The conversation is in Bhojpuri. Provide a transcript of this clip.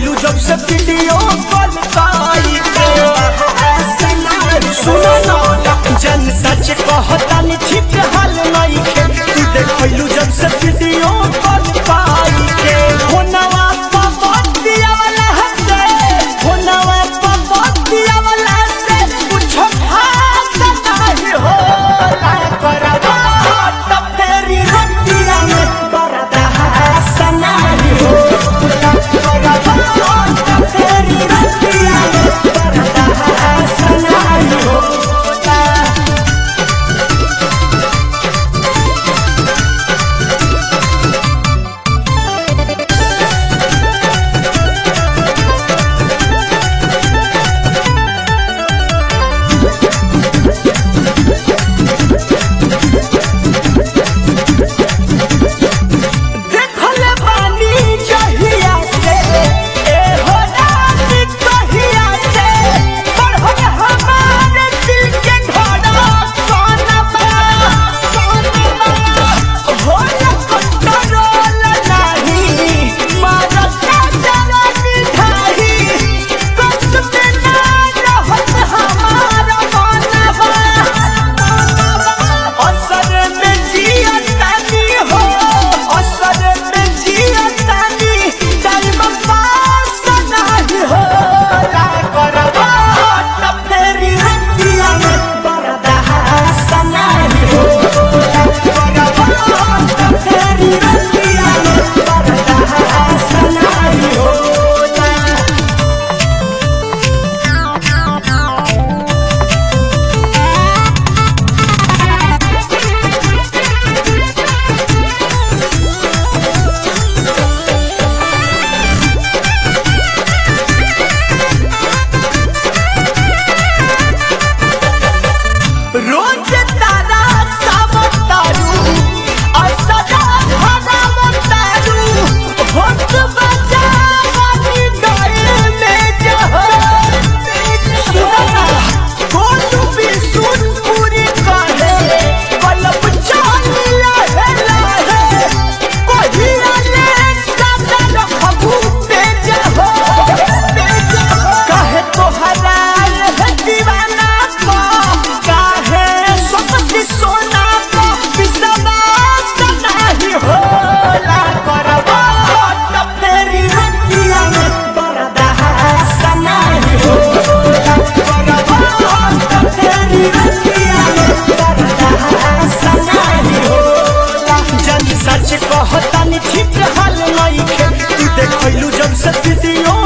देखलू जब से वीडियो कॉल काई के सुनो ना जन सच कहतानी ठीक हाल नहीं के तू देखलू जब से वीडियो कॉल काई के होनवा पपतिया वाला हसे होनवा पपतिया वाला से कुछ खास नहीं हो ला करवा त फेरी रतिया में बरदा हसना हो ला करवा त फेरी रतिया में बरदा हसना हो ला देखल बानी जहिया से ए हो रानी कहिया से बढ़ल हमारे दिल के धड़कन बा सोनबा हो न कंट्रोल नाही मारता जवानी ढाही कस में ना रहत हमार मनबा असर में जियतानी हो असर में जियतानी टाइम पास नहीं हो ला करवा त फेरी रतिया में बरदा हसना हो ला करवा त फेरी रतिया में बरदा हसना हो ला रोज तारा सावतारू असदा भगवतारू होत बजावानी गए में जहर सुना कोटू भी सुन पूरी कहे कलब चाल लहे लहे कहिया ले सदा रखबू पे जहो कहे तोहरा है दीवाना को काहे सबसे सोना को बिसवा नहीं होला करवा त फेरी रतिया में बरदा हसना हो करवा त फेरी रतिया में बरदा हसना हो जन सच कहतानी ठीक हाल नहीं के तू देखलू जब से वीडियो